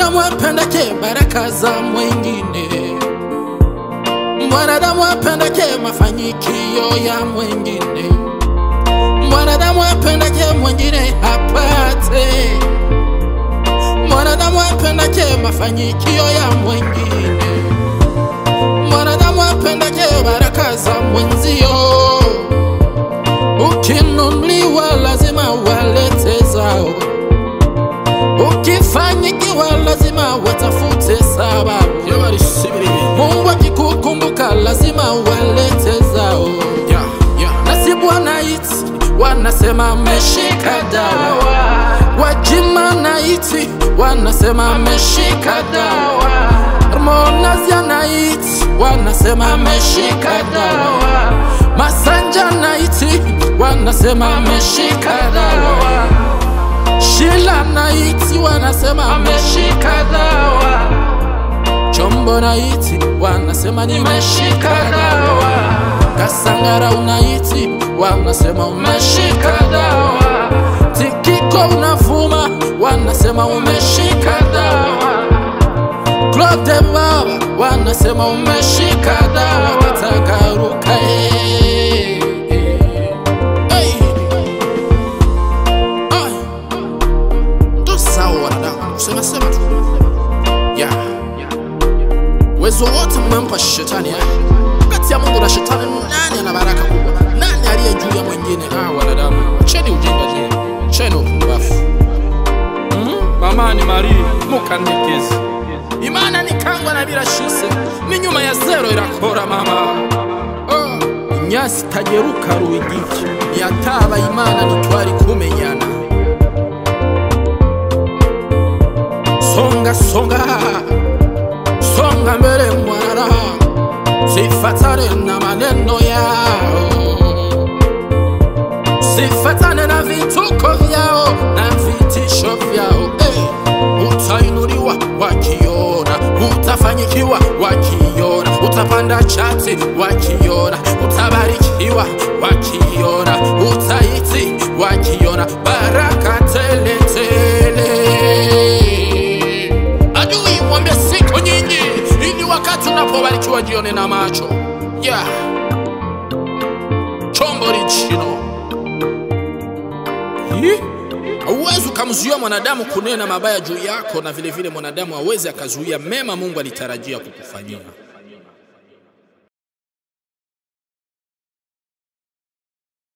Mwanadamu apendake baraka za mwingine, mwanadamu apendake mafanikio ya mwingine, mwanadamu apendake mwingine apate, mwanadamu apendake mafanikio ya mwingine, mwanadamu apendake baraka za mwenzio. Ukinunuliwa lazima walete zao, ukifanyikiwa lazima watafute sababu. Mungu akikukumbuka lazima walete zao. Nasibu wanaiti wanasema ameshika dawa, wajima naiti wanasema ameshika dawa, Harmonize anaiti wanasema ameshika dawa, Masanja naiti wanasema ameshika dawa, Shila naiti wanasema ameshika dawa, Chombo naiti wanasema nimeshika dawa, Kasangara unaiti wanasema umeshika dawa, Tikiko unavuma wanasema umeshika dawa, Claude Baba wanasema umeshika dawa, kitakaruka eh, eh. Hey. Ay. Ndo sawa wanadamu, kusema sema tu yeah. Uwezo wote mmempa shetani eh? Kati ya Mungu na shetani nani ana baraka kubwa? Nani aliye juu ya mwingine? Ah, wanadamu, cheni ujinga je, cheni upumbavu. mama ni mari mukanekezi Imana ni kangwa na birashise ni nyuma ya zero irakora mama oh. Inyasi tageruka ruigiki yataba Imana ntitwari kumenyana songa songa songa mbele mwana sifatane na maneno yao sifatane na vituko vyao na vitisho vyao hey. Utainuliwa wakiona, utafanyikiwa wakiona, utapanda chati wakiona, utabarikiwa wakiona, utaiti wakiona, baraka tele tele. Adui mwambie siku nyingi, ili wakati unapobarikiwa jione na macho yeah. Chombo lichino Hii? Hauwezi ukamzuia mwanadamu kunena mabaya juu yako, na vile vile mwanadamu hawezi akazuia mema Mungu alitarajia kukufanyia.